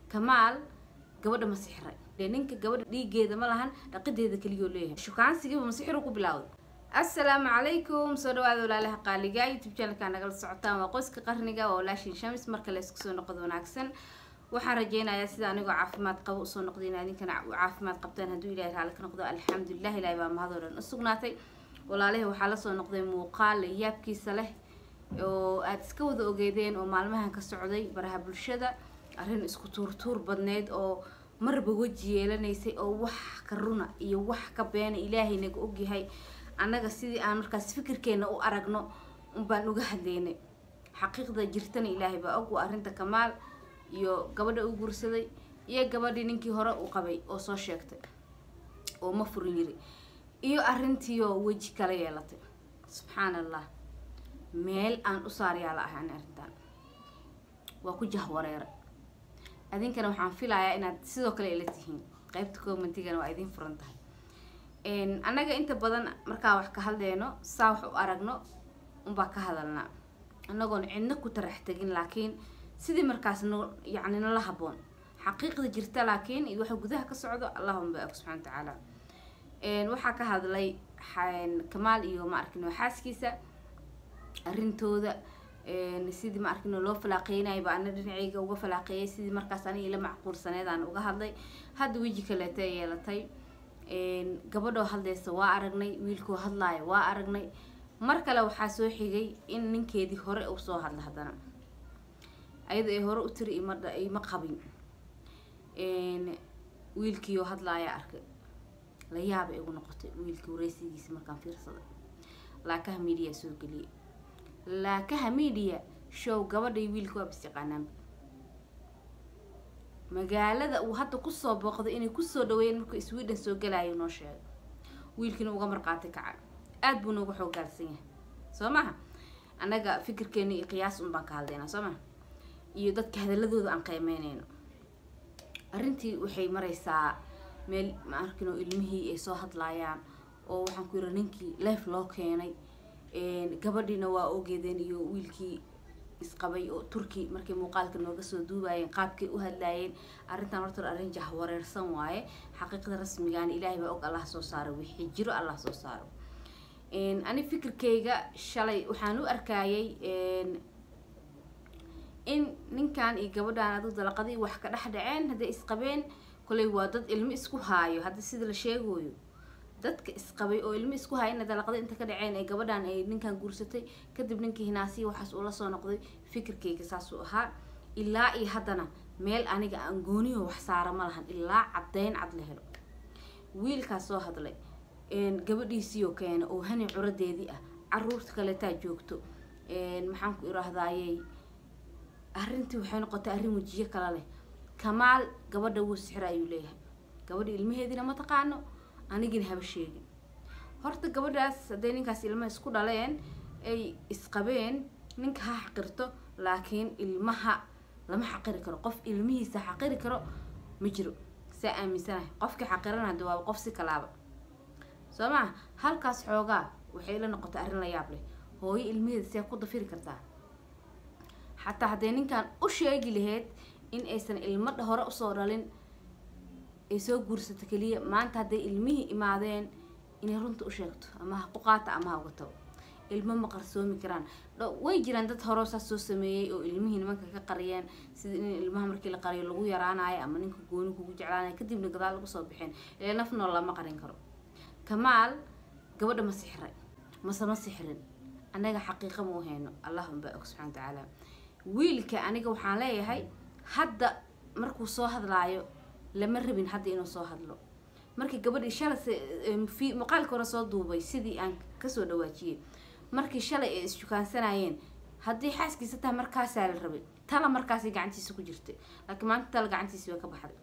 kamaal gabadha ma sixray dee ninka gabadha dhiigeeda ma lahan dhaqideeda keliyoo leeyahay shukaansigiiba masixiru ku bilowday assalaamu calaykum soo dhawaada walaalaha qaaliga youtube channelka nagala socotaan waa qoyska qarniga waa walaashin shamis marka la isku soo noqdo wanaagsan waxaan rajeynayaa sida anigoo caafimaad qabo usoo noqday in idinkana caafimaad qabtaan hadduu ilahay raali ka noqdo alxamdulilah ilahay baa mahadoo dhan usugnaatay walaalahi waxaa lasoo noqday muuqaal yaabkiisa leh oo aada iska wada ogeedeen oo maalmahan ka socday baraha bulshada arrin isku tuurtuur badneyd oo marba weji yeelanaysay oo wax ka runa iyo wax ka beena ilaahay naga ogyahay annaga sidii aan markaas fikirkeena u aragno unbaan uga hadleynay xaqiiqda jirtana ilaahay baa og waa arrinta kamaal iyo gabadha u guursaday iyo gabadhii ninkii hore u qabay oo soo sheegtay oo ma furin yiri iyo arrintiioo weji kala yeelatay subxaan allah meel aan u saaryaala ahaan arrintan waa ku jahwareera adinkana waxaan filayaa inaad sidoo kale ila tihiin qeybta commentigana waa idin furan tahay annaga inta badan markaa wax ka hadleyno saa wax u aragno unbaa ka hadalnaa annagoon cidna ku tarax tegin laakiin sidii markaas no yacni nala haboon xaqiiqda jirta laakiin iyo waxa gudaha ka socdo allahuma baak subxana wa tacaala waxaa ka hadlay kamaal iyo ma arkino xaaskiisa arrintooda sidii ma arkino loo falaaqeynaya ba ana dhinaceyga uga falaaqeeyay sidii markaas aniga ila macquulsaneed aan uga hadlay hadda weji kaleeta yeelatay gabadhoo hadlaysa waa aragnay wiilkoo hadlaaya waa aragnay mar kale waxaa soo xigay in ninkeedii hore uu soo hadla haddana ayada ay hore u tiri ima ima qabin wiilkiioo hadlaaya arkay la yaaba igu noqotay wiilkii wareysigiisa markaan fiirsaday laakaha media soo geliyay laakaha media show gabadhay wiilka waa bis yaqaanaanba magaalada uu hadda kusoo booqday inay kusoo dhaweeyeen markuu sweden soo galayo noo sheegay wiilkiina uga marqaatay kaca aada buu nooga xoogaalsan yahay soo maha annaga fikirkeena iyo qiyaas un baan ka hadlaynaa soo maha iyo dadka hadaladooda aan qiimeyneyno arrintii waxay mareysaa meel ma arkino ilmihii ay soo hadlaayaan oo waxaan ku yiri ninkii leef loo keenay gabadhiina waa ogeedeen iyo wiilkii isqabay oo turki markay muuqaalka nooga soo duubayeen qaabkay u hadlaayeen arrintan horta arrin jahwareersan waaye xaqiiqda rasmigaana ilaahay baa og allah soo saaro wixii jiro allah soo saaro ani fikirkayga shalay waxaan u arkayay in ninkan iyo gabadhan adu dalaqadii wax ka dhex dhaceen hadday isqabeen koley waa dad ilmo isku haayo hadda sida la sheegayo dadka isqabay oo ilmo isku haya ina dalaqada inta ka dhaceen ee gabadhan ay ninkan guursatay kadib ninkii hinaasiya waxaas ula soo noqday fikirkayga saasuu ahaa ilaa iyo haddana meel aniga aan gooniyo wax saara ma lahan ilaa caddeyn cad la helo wiilkaas soo hadlay gabadhiisiioo keena oo hani curadeedii ah caruurta kaleetaa joogto maxaan ku iraahdayey arrintii waxay noqotay arrin wejiyo kale leh kamaal gabadha wuu sixra ayuu leeyahay gabadha ilmaheediina ma taqaano anigina haba sheegin horta gabadhaas hadday ninkaas ilmaha isku dhaleen ay isqabeen ninka ha xaqirto laakiin ilmaha lama xaqiri karo qof ilmihiisa xaqiri karo ma jiro saa aaminsanahay qofkii xaqirana hada waaba qof si kalaaba soo maa halkaas xoogaa waxay la noqotay arrin la yaab leh hooyo ilmaheeda see ku dafiri kartaa xataa hadday ninkan u sheegi lahayd in aysan ilmo hore usoo dhalin ay soo guursato keliya maanta hadday ilmihii imaadeen inay runta u sheegto ama ha ku qaata ama ha uga tago ilmo ma qarsoomi karaan way jiraan dad hore saas soo sameeyey oo ilmihii nimanka ka qariyeen sida in ilmaha markii la qariyo lagu yaraanayo ama ninka gooni kugu jeclaanayo kadibna gadaal lagu soo bixeen ile naf nool lama qarin karo kamaal gabadha ma sixray mase ma sixrin annaga xaqiiqa ma u hayno allahuma baa og subxana watacaala wiilka aniga waxaan leeyahay hadda markuu soo hadlaayo lama rabin hadda inuu soo hadlo markii gabadhii shalay muuqaalka hore soo duubay sidii aan kasoo dhawaajiyey markii shalay ay isjukaansanayeen haddii xaaskiisa tahay markaasaa la rabay tala markaasay gacantiisa ku jirtay laakiin maanta tala gacantiisi way ka baxday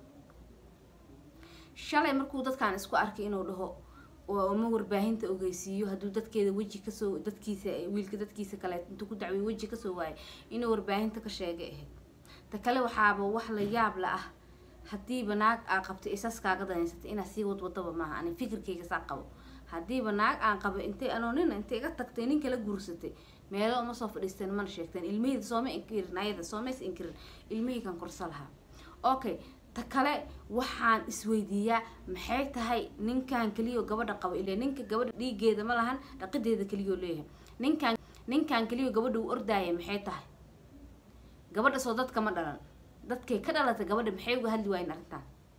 shalay markuu dadkaan isku arkay inuu dhaho ma warbaahinta ogeysiiyo hadduu dadkeeda weji kasoo dadkiisa wiilka dadkiisa kale intuu ku dacwiy weji kasoo waayay inuu warbaahinta ka sheegay ahayd ta kale waxaaba wax la yaab la ah haddiiba naag aa qabtay isaas kaaga danaysatay inaad sii wadwadaba maaha ani fikirkayga saa qabo haddiiba naag aan qabo intay anoo nina intay iga tagtay nin kala guursatay meelo uma soo fadhiisteen mana sheegteen ilmaheyda sooma inkirin ayada soomays inkirin ilmahaygan korsa lahaa okay ta kale waxaan isweydiiyaa maxay tahay ninkan keliya oo gabadha qabo ile ninka gabadha dhiigeeda ma lahan dhaqideeda keliyao leeyahay ninkan ninkan keliya oo gabadha uu ordaaya maxay tahay gabadha soo dadka ma dhalan dadkay ka dhalatay gabadha maxay uga hadli waayeen arrintan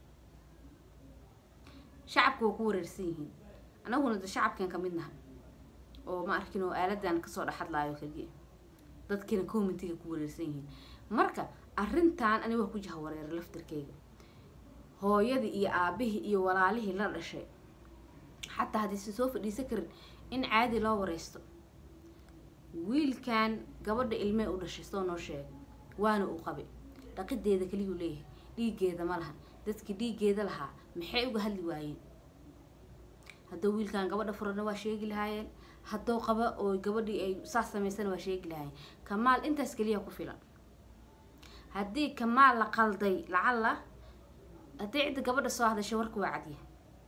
shacabka waa ku wareersan yihiin anaguna de shacabkan kamid naha oo ma arkin oo aaladan kasoo dhexadlaayo keliya dadkiina commentiga ku wareersan yihiin marka arrintan ani waa ku jaha wareera laftirkeyga hooyadii iyo aabihii iyo walaalihii la dhashay xataa haddaysan soo fadhiisan karin in caadi loo wareysto wiilkan gabadha ilmee u dhashay soo noo sheegay waana uu qabay dhaqideeda keliyuu leeyahay dhiigeeda ma lahan dadkii dhiigeeda lahaa maxay uga hadli waayeen hadduu wiilkan gabadha furana waa sheegi lahaayeen hadduu qaba oo gabadhii ay saas samaysana waa sheegi lahaayeen kamaal intaas keliya ku filan haddii kamaal la qalday lacalla haddii cidda gabadha soo hadashay warka waa cadya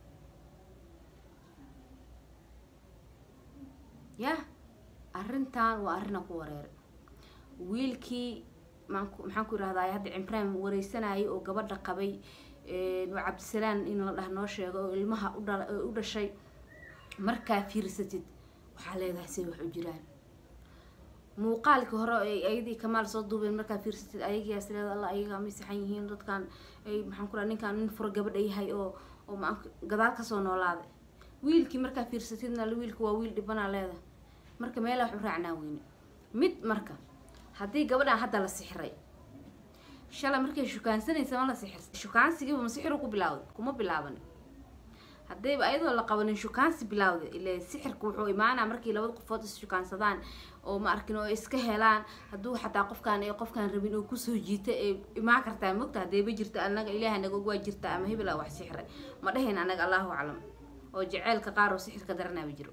yah arrintan waa arrina ku wareeray wiilkii maanku maxaan ku irahdaa hadda cimraan wareysanayay oo gabadha qabay waa cabdisalaan in la dhah noo sheego oo ilmaha udha u dhashay markaa fiirsatid waxaa leedahay say wax u jiraan muuqaalkii hore ay ayadii kamaal soo duubeen markaa fiirsatid ayagiyaas leeda alla ayagaa may saxan yihiin dadkan ay maxaan ku raha ninkan nin furo gabadha yahay oo oo maa gadaal kasoo noolaaday wiilkii markaa fiirsatidna wiilka waa wiil dhibanaa leedahay marka meelaa wax u raacnaa weyne mid marka haddii gabadhaan hadda la sixiray shalay markay shukaansanaysa ma la sixir shukaansigiiba ma sixiru ku bilaawday kuma bilaabanin haddayba ayadoo la qabanin shukaansi bilaawday ile sixirka wuxuu imaanaa markii labada qofood is shukaansadaan oo ma arkin oo iska helaan hadduu xataa qofkaan ee qofkaan rabin oo kusoo jiita ee imaan kartaa mogta haddayba jirta anaga ilaaha naga waa jirta ama hebel wax sixiray ma dhahayn anaga allahu aclam oo jaceylka qaar oo sixirka daranaaba jiro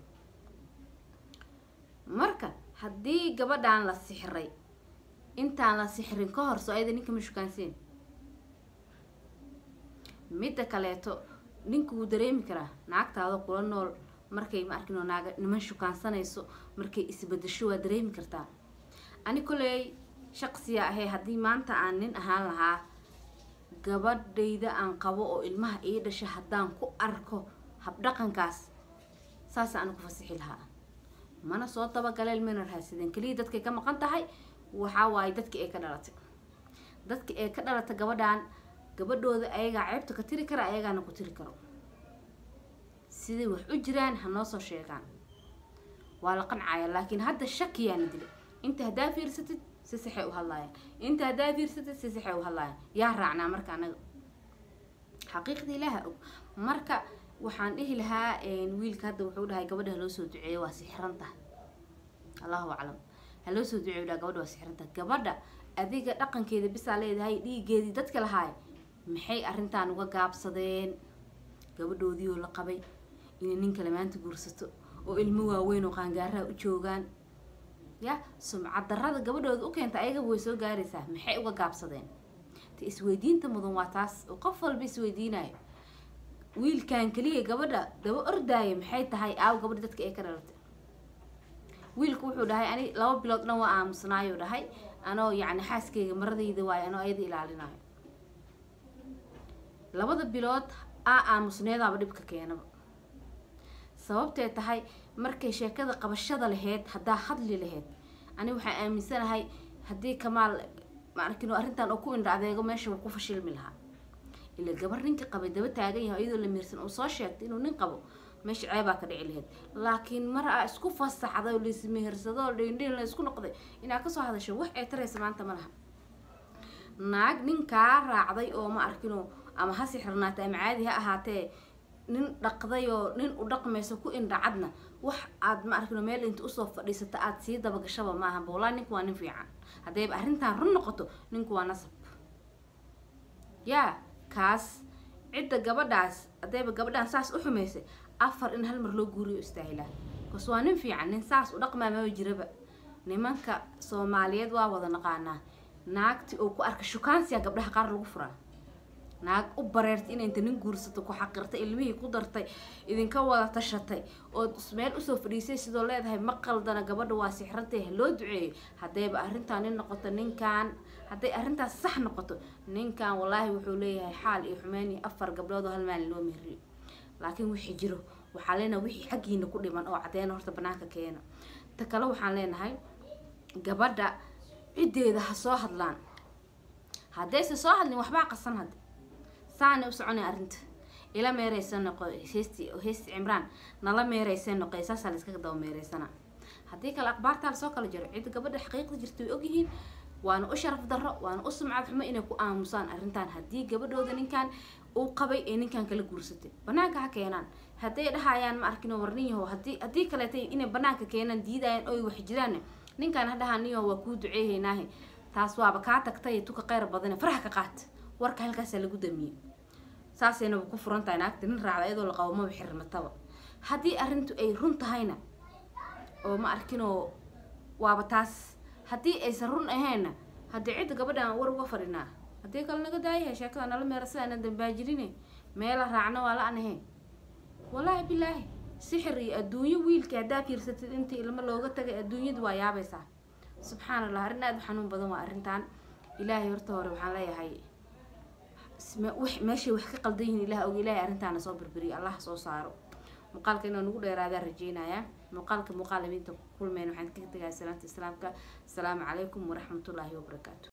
marka haddii gabadhaan la sixiray intaan la sixrin ka hor soo ayada ninka ma shukaanseen midda kaleeto ninka wuu dareemi karaa naagtaada kula nool markay ma arkin oo naaga niman shukaansanayso markay isbedesho waa dareemi kartaa ani koley shaqsiya ahee haddii maanta aan nin ahaan lahaa gabadhayda aan qabo oo ilmaha ii dhasha haddaan ku arko habdhaqankaas saasa ana ku fasixi lahaa mana soo dabagaleel mana raadsadeen keliya dadkay ka maqan tahay waxaa waaye dadki ay ka dhalatay dadki ay ka dhalatay gabadhan gabadhooda ayagaa ceebta ka tiri kara ayagaana ku tiri karo siday wax u jiraan ha noo soo sheegaan waa la qancaya laakiin hadda shakiyaana dilay inta haddaa fiirsatid si saxay u hadlaayaan inta haddaa fiirsatid si saxay u hadlaayaan yaa raacnaa marka anaga xaqiiqda ilaaha og marka waxaan dhihi lahaa wiilka hadda wuxuu dhahay gabadha haloo soo duceeyo waa sixran tahay allahu aclam haloo soo duceeyo dhaha gabadha waa sixran tahay gabadha adiga dhaqankeeda bisaa leedahay dhiigeedii dadka lahaay maxay arrintan uga gaabsadeen gabadhoodii oo la qabay inay nin kale maanta guursato oo ilmo waaweyn oo qaangaaraha u joogaan ya sumcad darrada gabadhooda u keenta ayagaba way soo gaaraysaa maxay uga gaabsadeen ta isweydiinta mudan waa taas oo qof walba isweydiinayo wiilkan keliya gabadha daba ordaaya maxay tahay aaw gabadha dadka ee ka dhalatay wiilku wuxuu dhahay ani laba bilood dhan waa aamusnaayo dhahay anoo yacni xaaskeyga maradayda waayo anoo ayada ilaalinayo labada bilood aa aamusneedaaba dhibka keenaba sababtee tahay markay sheekada qabashada laheyd haddaa hadli laheyd ani waxaan aaminsanahay haddii kamaal ma arkin arrintan oo ku indha adeego meesha waa ku fashilmi lahaa ila gabar ninka qabay daba taagan yahay iyadoo la miirsan uu soo sheegtay inuu nin qabo meesha ceebaa ka dhici laheyd laakiin mar aa isku fasaxday oo laismehersado oo dhindhin la isku noqday inaa kasoo hadasho wax ee taraysa maanta ma laha naag ninkaa raacday oo ma arkino ama ha sixirnaatay ama caadi ha ahaatee nin dhaqday oo nin u dhaqmayso ku indhacadna wax aad ma arkino meel inta usoo fadhiisata aada sii dabagashaba maaha boolaa ninku waa nin fiican haddayba arrintan run noqoto ninku waa nasab yaa kaas cidda gabadhaas haddayba gabadhaan saas u xumaysay afar in hal mar loo guuriyo istaahilaa bas waa nin fiican nin saas u dhaqmaa maba jiraba nimanka soomaaliyeed waa wada naqaanaa naagti oo ku arka shukaansiya gabdhaha qaar lagu furaa naag u bareertay inay inta nin guursato ku xaqirtay ilmihii ku dartay idinka wada tashatay oo meel usoo fadhiisay sidoo leedahay ma qaldana gabadha waa sixrantay ha loo duceeyo haddayba arrintaa nin noqoto ninkan hadday arrintaas sax noqoto ninkan wallaahi wuxuu leeyahay xaal iyo xumeyn iyo afar gabdhood oo hal maalin loo mehriyo laakiin wixii jiro waxaa leenahay wixii xaggiina ku dhiman oo caddeena horta banaanka keena ta kale waxaan leenahay gabadha ciddeeda ha soo hadlaan haddayse soo hadlin waxbaa qasan hadda saana u soconay arrinta ila meereysa noqo heesti heesti cimraan nala meereysa noqo saasaa la iskaga daba meereysana haddii kale akhbaartaa lasoo kala jiro cid gabadha xaqiiqda jirta way ogyihiin waana u sharaf darro waana u sumcad xumo inay ku aamusaan arrintan haddii gabadhooda ninkan uu qabay ee ninkan kala guursatay banaanka ha keenaan hadday dhahayaan ma arkino war nin yahow haddii haddii kaleeta inay banaanka keenaan diidayaan oy wax jiraan ninkan ha dhahaa nin yahow waa kuu duceehaynaahe taas waaba kaa tagtay tuka qayr badane faraha ka qaat warka halkaasaa lagu damiyey saasaynaba ku furan tahay naagta nin raacda iyadoo la qabo maba xirmataba haddii arrintu ay run tahayna oo ma arkinoo waaba taas haddii aysan run ahaynna haddii cidda gabadhaan war uga fadhinaa haddii kale naga daayahay sheekada nala meera sidaana dambaajirine meela raacna waa la an ahayn wallaahi bilaahi sixir iyo adduunyo wiilka haddaa fiirsatid intii ilmo looga tagay adduunyadu waa yaabaysaa subxaan allah arrin aada u xanuun badan waa arrintan ilaahay horta hore waxaan leeyahay meeshay wax ka qaldan yihiin ilaah og ilaahay arrintaana soo birbiriyo allah soo saaro muuqaalka inuu nagu dheeraadaa rajeynayaa muuqaalka muuqaal imiinta kulmeen waxaan kaga tegaa salaanta islaamka asalaamu calaykum waraxmatullaahi wabarakaatu